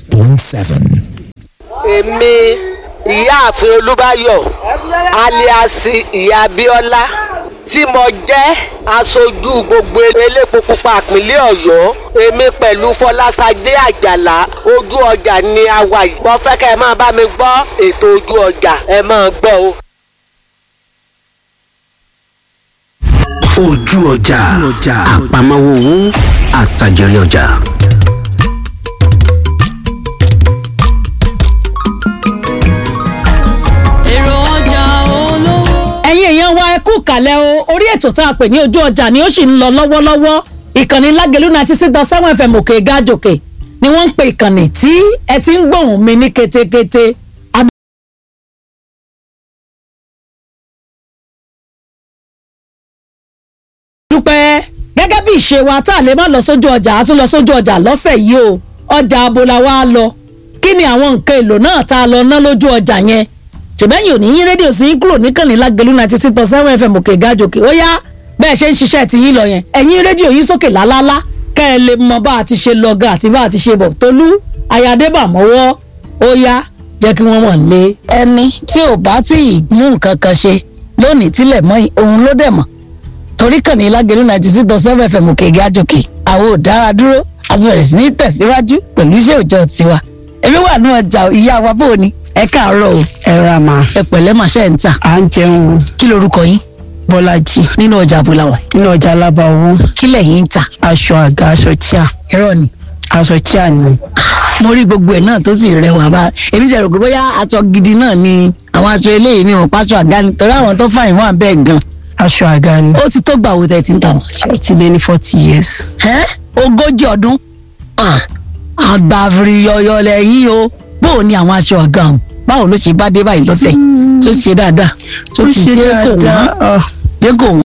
point seven. èmi ìyáàfin olúbáyọ̀ aliasi ìyá abíọ́lá tí mo jẹ́ aṣojú gbogbo elépo pupa ìpínlẹ̀ ọ̀yọ́ èmi pẹ̀lú fọlásadé àjàlá ojú ọjà ni a wà yìí mo fẹ́ kẹ́ ẹ máa bá mi gbọ́ ètò ojú ọjà ẹ máa gbọ́ o. ojú ọjà àpamọ́wọ́ owó àtàjẹrẹ ọjà. èrò ọjà olówó. ẹ̀yin èèyàn wa ẹ kú kàlẹ̀ o orí ètò tá a pè ní ojú ọjà ni ó sì ń lọ lọ́wọ́lọ́wọ́ ìkànnì lágẹ̀lú ninety six dot seven fm òkè gájòkè ni wọ́n ń pe ìkànnì tí ẹ ti ń gbóhùn mi ní ketekete. dúpẹ́ gẹ́gẹ́ bí ìṣe wa tá a lè má lọ sójú ọjà a tún lọ sójú ọjà lọ́sẹ̀ yìí o ọjà abola wa lọ kí ni àwọn nǹkan èlò náà tá a lọ ná lójú ọjà yẹn ṣèbẹ́yìn ò ní yín rédíò sí yín kúrò níkànnì lágẹ̀lú ninety six point seven fm òkè gájòkè ó yá bẹ́ẹ̀ ṣe ń ṣiṣẹ́ ti yín lọ yẹn ẹ̀yin rédíò yín sókè lálálá kẹ́ ẹ lè mọ bá a ti ṣe lọ gan àti bá a ti ṣe bọ̀ tolú ayadébà mọ́wọ́ ó yá jẹ́ kí wọ́n mọ̀ lé. ẹni tí ò bá tí ì mú nǹkan kan ṣe lónìí tílẹ̀ mọ́ òun ló dẹ̀ mọ̀ torí kàn ní lágẹ̀lú ninety six dot seven fm òkè gájòkè àwọn ò dára dúró a ti bẹ̀rẹ̀ sí ní tẹ̀síwájú pẹ̀lú iṣẹ́ òòjọ́ tiwa èmi wà ní ọjà ìyá wa bó o ni ẹ káàárọ̀ o ẹ ra mà ẹ pẹ̀lẹ́ mà ṣe ń tà à ń jẹun o kí lorúkọ yín bọ́lájì nínú ọjà àbúláwà nínú ọjà alábà owó kí lẹ̀yin ń tà aṣọ àga aṣọ chíà irọ́ ni aṣọ chíà ni mo rí gbogbo ẹ̀ náà tó sì rẹwà bá èmi ti rò pé bóyá aṣọ gidi náà ni àwọn aṣọ eléyìí ni wọn pàṣọ àga ni torí àwọn tó fàyìn wọn bẹ́ẹ̀ gan aṣọ àga ni ó ti tó gbà wo tẹ̀ tí ń tà wọ́n. ó ti lé ní forty years ẹ́ ogójì ọdún àgbàfìrì yọyọ lẹ́yìn o bóò ni àwọn aṣọ àga ọ̀hún báwo ló ṣe bá dé báyìí lọ́tẹ̀ tó ṣe dáadáa tó ó ti ṣe ṣe kò wọ́n dáadáa ọ, dé kò wọ́n